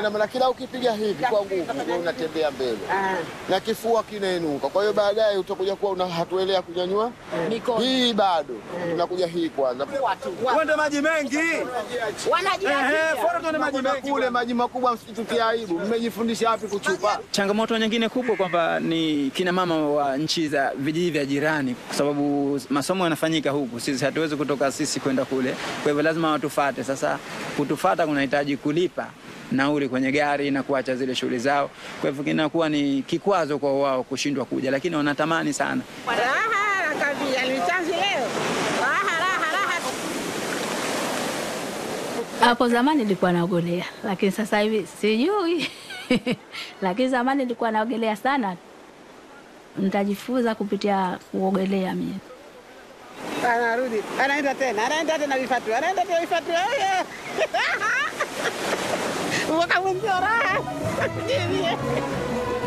ina maana kila ukipiga hivi kwa nguvu wewe unatembea mbele Ah, na kifua kinainuka. Kwa hiyo baadaye utakuja kuwa una hatuelea kunyanyua mikono hii, bado tunakuja hii kwanza. watu wa- Uende maji mengi. wanajiachia. Ehe, fora tuende maji Kuna mengi. kule maji makubwa, msitutie aibu. Mmejifundisha wapi kuchupa? Changamoto nyingine kubwa kwamba ni kina mama wa nchi za vijiji vya jirani, kwa sababu masomo yanafanyika huku, sisi hatuwezi kutoka sisi kwenda kule, kwa hivyo lazima watufate. Sasa kutufata kunahitaji kulipa nauli kwenye gari na kuacha zile shughuli zao, kwa hivyo kinakuwa ni kikwazo kwa wao kushindwa kuja, lakini wanatamani sana. Raha nakambia ni chanzi leo. Raha raha raha. Hapo zamani nilikuwa naogelea, lakini sasa hivi sijui. lakini zamani nilikuwa naogelea sana. Nitajifunza kupitia kuogelea mimi. Anarudi. Anaenda tena. Anaenda tena vifatu. Anaenda tena vifatu. Oye. Mwaka mwenzio raha. Jivie.